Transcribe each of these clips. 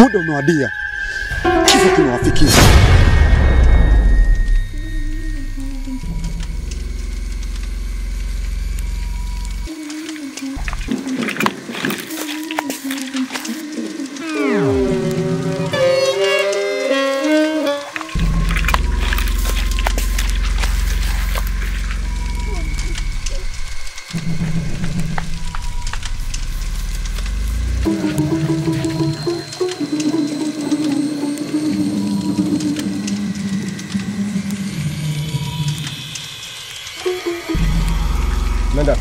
muda umewadia, kifo kimewafikia. Nenda.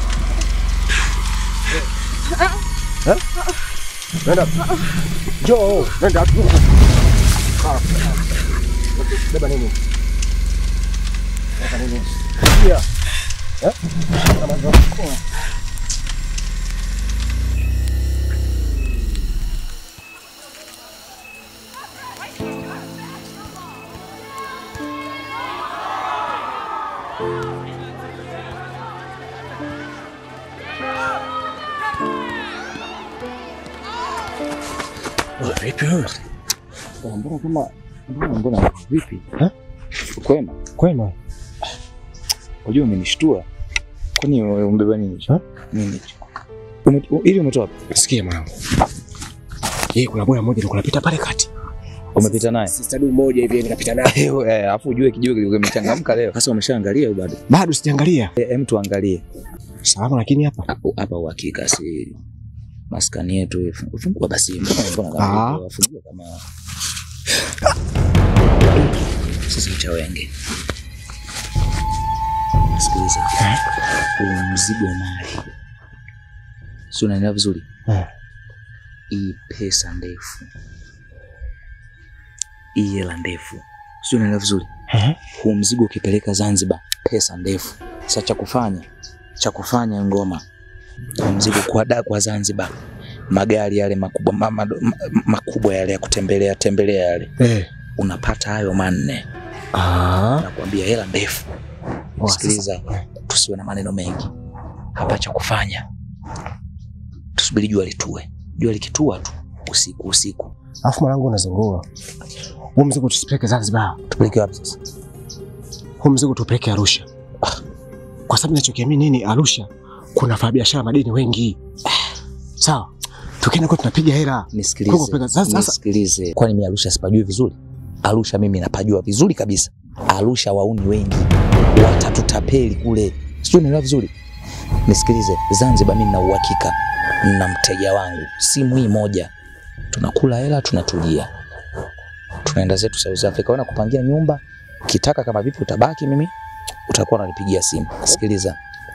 Eh? Nenda. Njoo, nenda. Ah. Beba nini? Beba nini? Kia. Eh? Kama ndio. Vipi wewe? Mbona kama mbona mbona vipi? Ha? Kwema? Kwema. Unajua umenishtua. Kwani wewe umbeba nini hicho? Ha? Nini hicho? Ume- u- Ili umetoa wapi? Sikia mwanangu. Yeye kuna boya moja ndio kunapita pale kati. Umepita naye? Sister du moja hivi nikapita naye. Eh, eh, Alafu ujue kijiwe kilikuwa kimechangamka leo. Sasa umeshaangalia au bado? Bado sijaangalia. Eh, Hem tuangalie. Salama lakini hapa. Hapo hapa uhakika si maskani yetu hii. Fungua basi. Mbona mbona Ah. kama fungua kama sisi cha wenge. Sikiliza. Huu mzigo mali. Si unaelewa vizuri? Eh. Hii pesa ndefu. Hii hela ndefu. Si unaelewa vizuri? Eh? huu mzigo ukipeleka Zanzibar, pesa ndefu. Sasa cha kufanya cha kufanya ngoma, huu mzigo kuada kwa Zanzibar, magari yale makubwa ma, ma, ma, makubwa yale ya kutembelea tembelea yale, Eh. unapata hayo manne, Ah. nakwambia hela ndefu. Oh, Sikiliza, tusiwe na maneno mengi hapa. Cha kufanya tusubiri jua litue. Jua likitua tu usiku usiku, Alafu mwanangu unazingua. Huu mzigo tusipeleke Zanzibar. tupeleke wapi sasa? Huu mzigo tupeleke Arusha. Kwa sababu ninachokiamini nini Arusha kuna wafanyabiashara madini wengi. Sawa. Tukienda kwa tunapiga hela. Nisikilize, Kwa kupeleka- sasa- sasa- nisikilize. Kwani mimi Arusha sipajui vizuri? Arusha mimi napajua vizuri kabisa. Arusha wauni wengi watatutapeli kule, sijui unaelewa vizuri. Nisikilize, Zanzibar mimi na uhakika na mteja wangu, simu hii moja, tunakula hela, tunatulia, tunaenda zetu South Africa. Wewe kupangia nyumba, kitaka kama vipi utabaki, mimi utakuwa unanipigia simu. Sikiliza,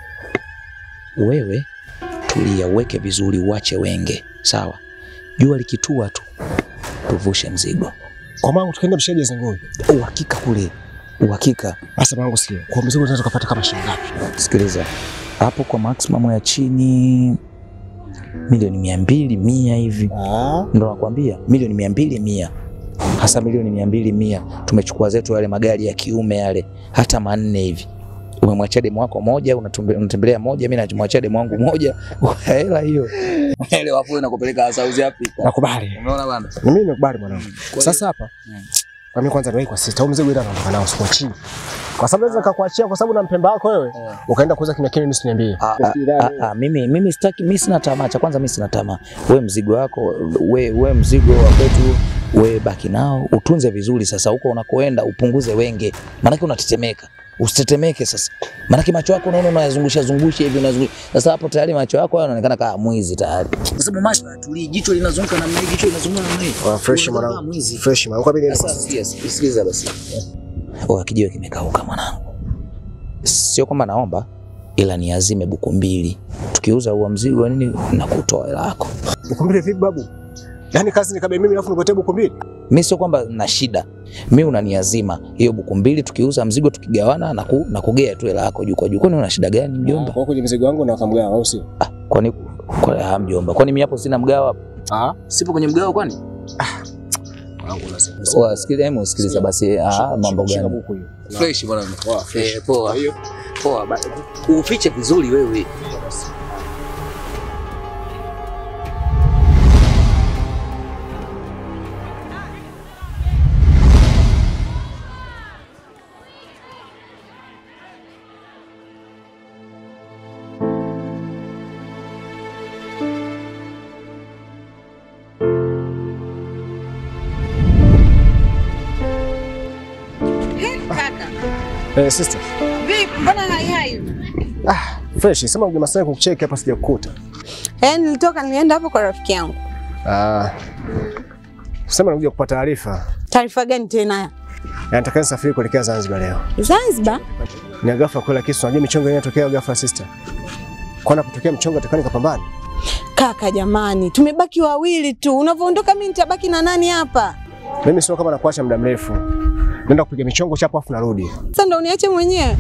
wewe tulia, uweke vizuri, uache wenge, sawa? Jua likitua tu tuvushe mzigo. Kwa mwanangu tukaenda mshaji zinguni. Uhakika kule, uhakika. Sasa mwanangu sikia. Kwa mzigo tunaweza kupata kama shilingi ngapi? Sikiliza, hapo kwa maximum ya chini milioni mia mbili mia hivi, Ah. ndo nakwambia milioni mia mbili mia hasa milioni mia mbili mia tumechukua zetu yale magari ya kiume yale hata manne hivi umemwachia demu wako moja unatumbe- unatembelea moja mimi namwachia demu wangu moja hela hiyo ile wapo nakupeleka South Africa Nakubali. umeona bana Na mimi nimekubali mwanangu. Kwa Sasa hapa Mm. kwa mimi kwanza niwahi kwa sita. Huu mzigo ila naondoka nao siku chini. Kwa sababu naweza nikakuachia kwa sababu na mpemba wako wewe. Eh. Ukaenda kuuza kimya kimya mimi siniambie. Ah, ah, ah, ah, mimi mimi sitaki, mimi sina tamaa. Cha kwanza mimi sina tamaa. We mzigo wako, we, we mzigo wa kwetu, we baki nao, utunze vizuri. Sasa huko unakoenda upunguze wenge, maanake unatetemeka. Usitetemeke sasa, maanake macho yako unaona unayazungusha zungusha hivi unazungusha. Sasa hapo tayari macho yako hayo yanaonekana kama mwizi tayari, kwa sababu macho hayatulii, jicho linazunguka namna hii, jicho linazunguka namna hii. Wa fresh Unaona kama mwanangu. mwizi. Fresh mwanangu. Kwa mimi Sasa sikia, sikiliza basi. Oh, kijiwe kimekauka mwanangu. Sio kwamba naomba ila niazime buku mbili. Tukiuza huo mzigo nini na kutoa hela yako. Ukumbile vipi babu? Yaani kazi nikabe mimi alafu nikuletee buku mbili? Mimi sio kwamba na shida. Mimi unaniazima hiyo buku mbili tukiuza mzigo tukigawana na, ku, na kugea tu hela yako juu kwa juu. Kwani una shida gani mjomba? Kwa kwenye mzigo wangu na kamgawa au sio? Ah, kwani kwa ah, mjomba. Kwani mimi hapo sina mgao hapo? Ah, Sipo kwenye mgao kwani? mwanangu unasema. Wa sikiliza, hebu sikiliza basi. Ah, mambo Shika gani? buku hiyo. Fresh bwana. Poa, fresh. Eh, poa. Hiyo. Poa. ba- Ufiche vizuri wewe. Eh, sister. Vipi, mbona hai hai? Ah, fresh. Sema uje Masai kukucheki hapa sijakukuta. Eh, nilitoka nilienda hapo kwa rafiki yangu. Ah. Sema nakuja kupata taarifa. Taarifa gani tena? Na nataka nisafiri kuelekea Zanzibar leo. Zanzibar? Ni ghafla kwela kisu. Unajua michongo inatokea ghafla sister. Kwa napotokea mchongo atakani kapambana. Kaka jamani, tumebaki wawili tu. Unavyoondoka mimi nitabaki na nani hapa? Mimi sio kama nakuacha muda mrefu. Nenda kupiga michongo chapo afu narudi. Sasa ndo uniache mwenyewe.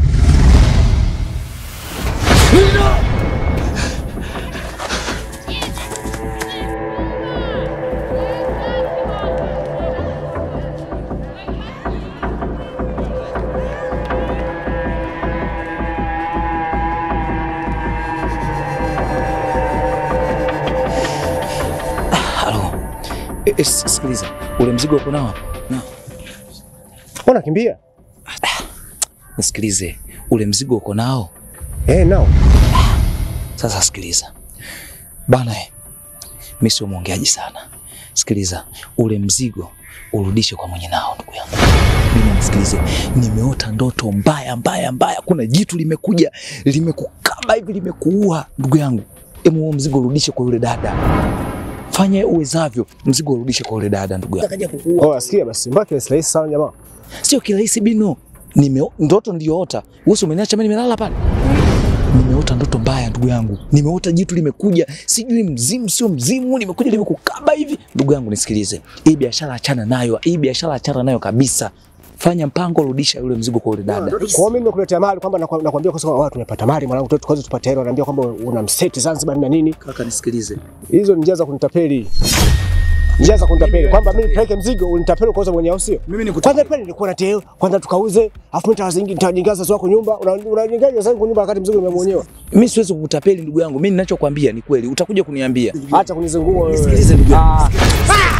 Halo. Eh, eh, sikiliza. Ule mzigo uko nao? Na. Mbona kimbia? Nisikilize. Ule mzigo uko nao? Eh, nao. Sasa sikiliza bana, eh, mimi sio mwongeaji sana. Sikiliza, ule mzigo urudishe kwa mwenye nao, ndugu yangu. Mimi nisikilize, nimeota ndoto mbaya mbaya mbaya. Kuna jitu limekuja limekukaba hivi limekuua, ndugu yangu. Emu, huo mzigo urudishe kwa yule dada, fanya uwezavyo, mzigo urudishe kwa yule dada, ndugu yangu. Akaja kukuua, Oh, asikia basi. Mbaki ni rahisi sana jamaa. sio kirahisi bino. Nime ndoto niliyoota, wewe si umeniacha mimi nimelala pale nimeota ndoto mbaya ndugu yangu, nimeota jitu limekuja, sijui mzimu sio mzimu, limekuja limekukaba hivi. Ndugu yangu nisikilize, hii biashara achana nayo, hii biashara achana nayo kabisa. Fanya mpango, rudisha yule mzigo kwa yule dada. Kwa hiyo mimi nimekuletea mali kwamba nakwa- nakwambia kwa sababu watu tumepata mali mwanangu, tu tukaweza tupate hela, naambia kwamba una mseti Zanzibar na nini. Kaka nisikilize, Hizo ni njia za kunitapeli. Njia za kunitapeli kwamba mimi nipeleke mzigo unitapeli kwa sababu mwenyewe sio. mimi Kwanza pale nilikuwa na teo, kwanza tukauze, afu mimi nitawazingi- nitawajengaza sasa wako nyumba. Una- Unajengaje sasa kwa nyumba wakati mzigo umemwenyewa? mimi siwezi kukutapeli ndugu yangu, mimi ninachokwambia ni kweli, utakuja kuniambia. Acha kunizungua wewe. Nisikilize ndugu yangu. Ah.